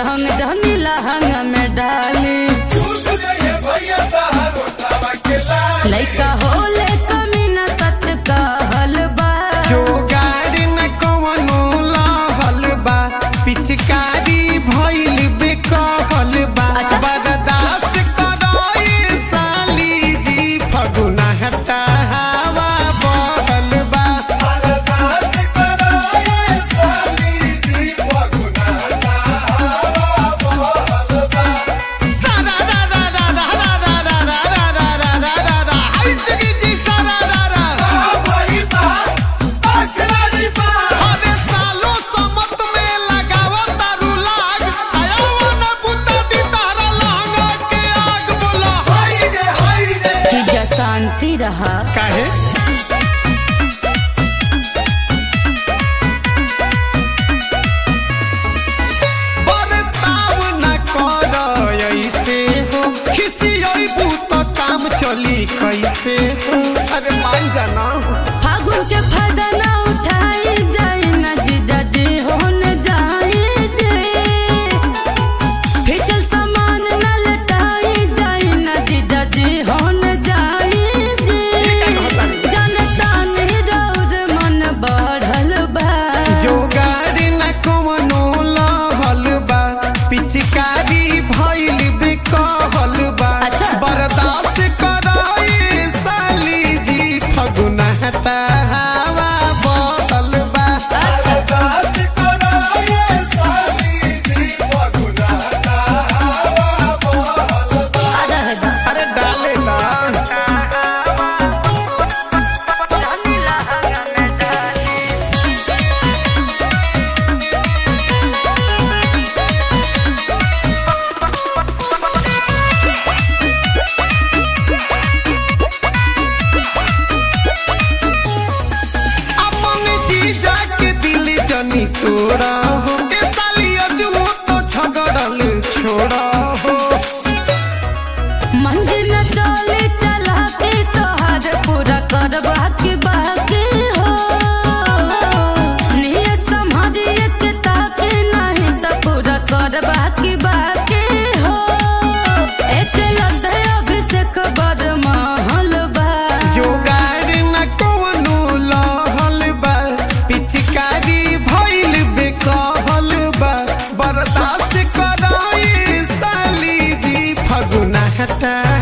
रंग जनी लहंग में डाली लइका होले कमी न सच कहल बा जोगाड़ न कवनो लहल बा पिचकारी भइल बेकहल बा अच्छा। बर्दाश्त करई साली जी फगुना हटा हवा बहल बा सारा रा रा रा रा रा रा रा रा रा रा रा रा रा रा हाय जगी जी सारा रा रा अरे सालो समत में लगावो तारू लाग आया न पुता दी तारा लहंगा के आग बोला जीजा शांति रहा काहे बरताव न कर ऐसे हो खिसियोई बूत काम चली कैसे हो अरे मान जाना फागुन के फायदा ना उठाई जाए न जीजा जी होन जाए जे फिचल सामान न लटाई जाए न जीजा जी होन जाए जे जनता निरौर मन बढ़ल बा जोगाड़ न कवनो लहल बा पिचकारी भइल बेकहल बा अच्छा। बर्दाश्त करई साली जी फगुना हटा हवा बदल बा अरे दा अरे डाले ना अपन जीजा के दिल जनी तोरा हो ए साली अजुओ तो झगड़ल छोड़ा हो मंजिल चले चला के तोहर पूरा कर बाकी बाकी हो नियत समझिए के ताके नहीं तो पूरा कर बाकी बाकी हो एक लते अभिषेक बर महल बा जोगाड़ न कवनो लहल बा पिचकारी भइल बेकहल बा बर्दाश्त करई साली जी फगुना हटा